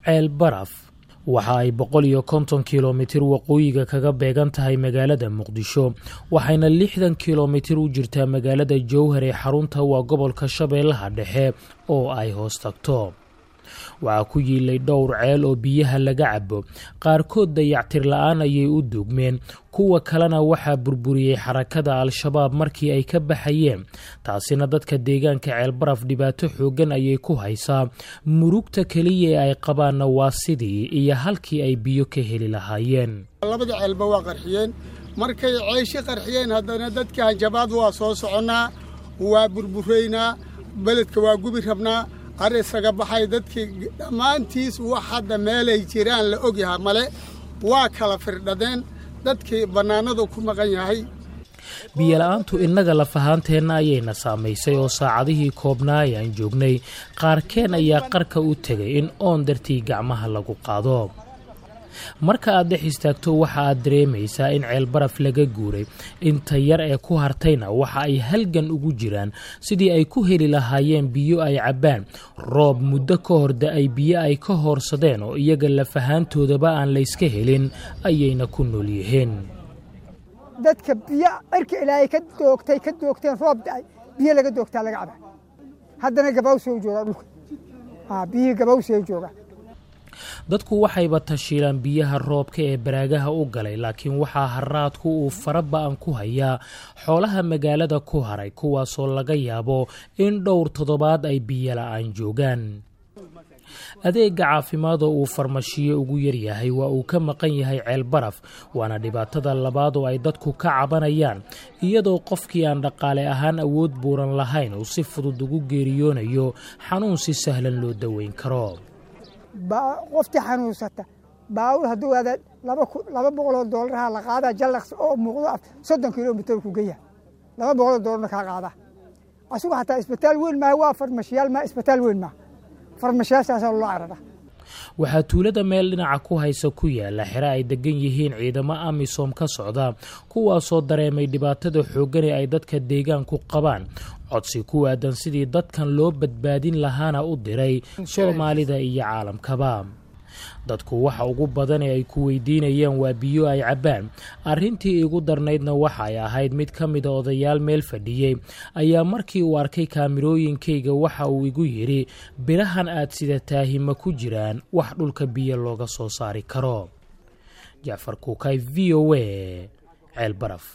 ceel baraf waxa ay boqol iyo konton kilomitir waqooyiga kaga beegan tahay magaalada muqdisho waxayna lixdan kilomitir u jirtaa magaalada jowhar ee xarunta waa gobolka shabeellaha dhexe oo ay hoos tagto waxaa ku yiilay dhowr ceel oo biyaha laga cabo qaarkood dayactir la-aan ayay u duugmeen kuwa kalena waxaa burburiyey xarakada al-shabaab markii ay ka baxayeen taasina dadka deegaanka ceelbaraf dhibaato xooggan ayay ku haysaa murugta keliya ee ay qabaanna waa sidii iyo halkii ay biyo ka heli lahaayeen labada ceelba waa qarxiyeen markay ceeshi qarxiyeen haddana dadka hanjabaad waa soo soconnaa waa burburaynaa beledka waa gubi rabnaa ar isaga baxay dadkii dhammaantiis wax hadda meelay jiraan la ogyahay male waa kala firdhadeen dadkii bannaanadu ku maqan yahay biyola-aantu innaga lafahaanteenna ayayna saamaysay oo saacadihii koobnaa ayaan joognay qaarkeen ayaa qarka u tegay in oon dartii gacmaha lagu qaado marka aad dhex istaagto waxa aad dareemaysaa in ceelbaraf laga guuray inta yar ee ku hartayna waxa ay halgan ugu jiraan sidii ay ku heli lahaayeen biyo ay cabbaan roob muddo ka hor da-ay biyo ay ka hoorsadeen oo iyaga lafahaantoodaba aan layska helin ayayna ku nool yihiin dadka biyo cirka ilaahay ka doogtay ka doogteen roob da-ay biyo laga doogtaa laga caba haddana gabawsoo joogaa dhulka biyihii gabawsee joogaa dadku waxayba tashiilaan biyaha roobka ee baraagaha u galay laakiin waxaa haraadku uu fara ba-an ku hayaa xoolaha magaalada ku haray kuwaasoo laga yaabo in dhowr toddobaad ay biyo la-aan joogaan adeega caafimaad oo uu farmashiyo ugu yaryahay waa uu ka maqan yahay ceel baraf waana dhibaatada labaad oo ay dadku ka cabanayaan iyadoo qofkii aan dhaqaale ahaan awood buuran lahayn uu si fudud ugu geeriyoonayo xanuun si sahlan loo daweyn karo qoftii xanuunsata baawur hadduu aada laba boqoloo doolaraha la qaadaa jallaqs oo muuqdo soddon kilomitir ku geya laba boqoloo doolarna kaa qaadaa asugu xataa isbitaal weyn maaha waa farmashiyaal maa isbitaal weyn maaha farmashiyaashaasaa loo carara waxaa tuulada meel dhinaca ku haysa ku yaala xere ay degan yihiin ciidamo amisom ka socda kuwaasoo dareemay dhibaatada xooggan ee ay dadka deegaanku qabaan codsi ku aadan sidii dadkan loo badbaadin lahaana u diray soomaalida iyo caalamkaba dadku waxa ugu badan ee ay ku weydiinayaan waa biyo ay cabbaan arrintii igu darnaydna waxay ahayd mid ka mida odayaal meel fadhiyey ayaa markii uu arkay kaamirooyinkayga waxa uu igu yidhi birahan aad sidataahi ma ku jiraan wax dhulka biyo looga soo saari karo jacfar kuukay v o a ceel baraf